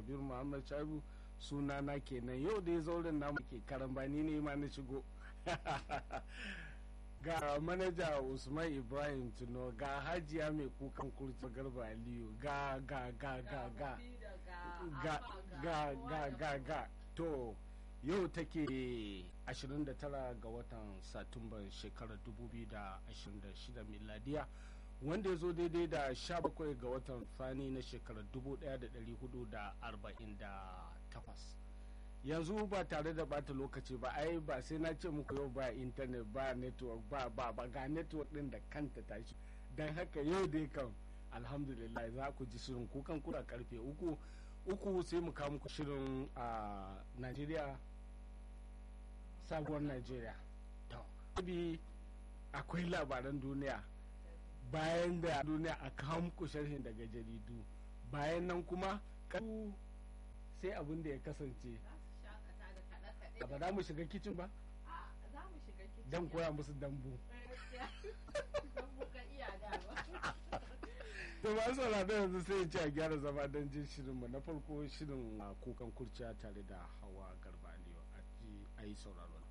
kabir muhammad shabu suna na kenan yau dai zauren namu ke karambani ne ma na shigo ga manaja usman ibrahim tuno ga hajiya mai kukan kurci garba aliyu ga ga ga ga ga ga ga ga ga ga to yau take 29 ga watan satumban shekarar 2026 miladiya wanda ya zo daidai da 17 ga watan fani na shekarar 1448 yanzu ba tare da bata lokaci ba ai ba sai na ce muku yau ba intanet ba network ba ba ba ga network din da kanta tashi don haka yau dai kan alhamdulillah za ku ji shirin kukan kura karfe uku uku sai mu kawo muku shirin a najeriya sabuwar najeriya to akwai labaran duniya bayan da duniya a kawo muku sharhin daga jaridu bayan nan kuma sai abin da ya kasance ba za mu shiga kicin ba don koya musu dambu to ba saurada yanzu sai ce a gyara zama don jin shirinmu na farko shirin kukan kurciya tare da hawa garba aliyu a yi sauraro